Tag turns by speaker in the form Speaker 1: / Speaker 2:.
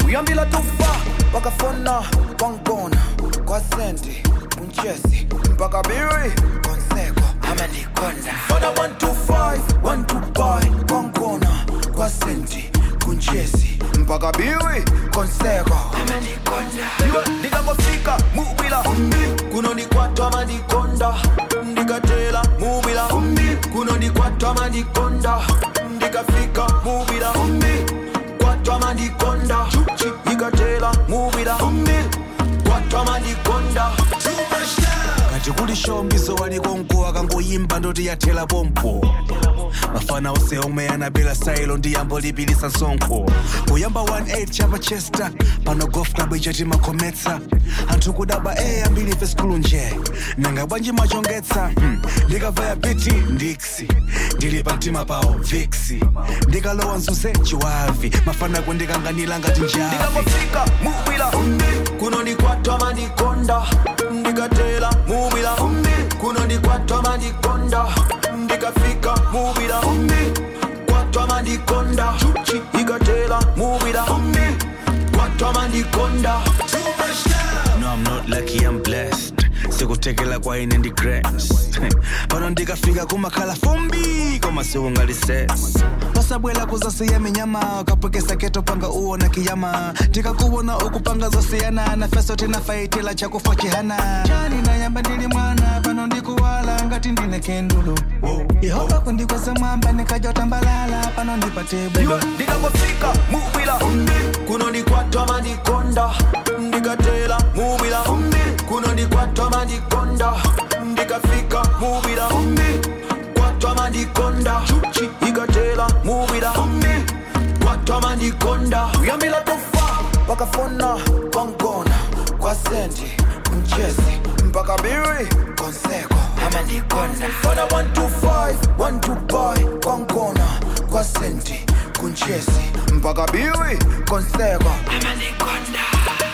Speaker 1: uyambila tufa wakafona kwangibona kwasenti kunchesi mpaka biri konseko amanikonda fona 125 125 kwangibona kwasenti kunchesi mpaka biri konseko amanikonda ndikangofika mubila kunonikwatwa manikonda ndikatela mubila kunonikwatwa manikonda ndikafika mubila kwatwa manikonda ikatela mubila kwatwa manikonda
Speaker 2: kati kuli shombiso waliko mkuu akangoyimba ndoti yathela pompo mafana ose omwe anabela sailo ndi yambo lipilisa msonkho kuyamba 18 chapa chester pano golf club ichati makhometsa anthu kudaba e ambiri ife skulu nje nanga bwanji machongetsa hmm. ndikavaya biti ndiksi ndili pa mtima pawo viksi ndikalowa mzuze chiwavi mafana kundikanganira ngati njavi
Speaker 1: ndikangofika mubila kunonikwatwa manikonda ndikatela mubila kunonikwatwa manikonda ndikafika mubila kwatwa manikonda ikatela mubila kwatwa manikonda
Speaker 2: No, I'm not lucky, I'm blessed. sikutekela kwa ine ndi grace pano ndikafika kumakhala fumbi koma siungalises pasabwela kuzasiya minyama kapwekesa keto panga uona kiyama ndikakuwona ukupanga zosiyana na feso tinafaitila chakufa chihana chani nayamba ndili mwana pano ndikuwala ngati ndine kendulu yehova kundikweza mwamba nikaja utambalala pano ndipate bwino
Speaker 1: ndikangofika mubila kunonikwatwa manikonda ndikatela mubila kunonikwatwa manikonda ndikafika mubila kwatwa manikonda ikatela mubila kwatwa manikonda uyambila tufa wakafona kwangona kwa senti mchezi mpaka biri konseko amanikonda fona 125 125 kwangona kwa senti kunchesi mpaka biri konseko amanikonda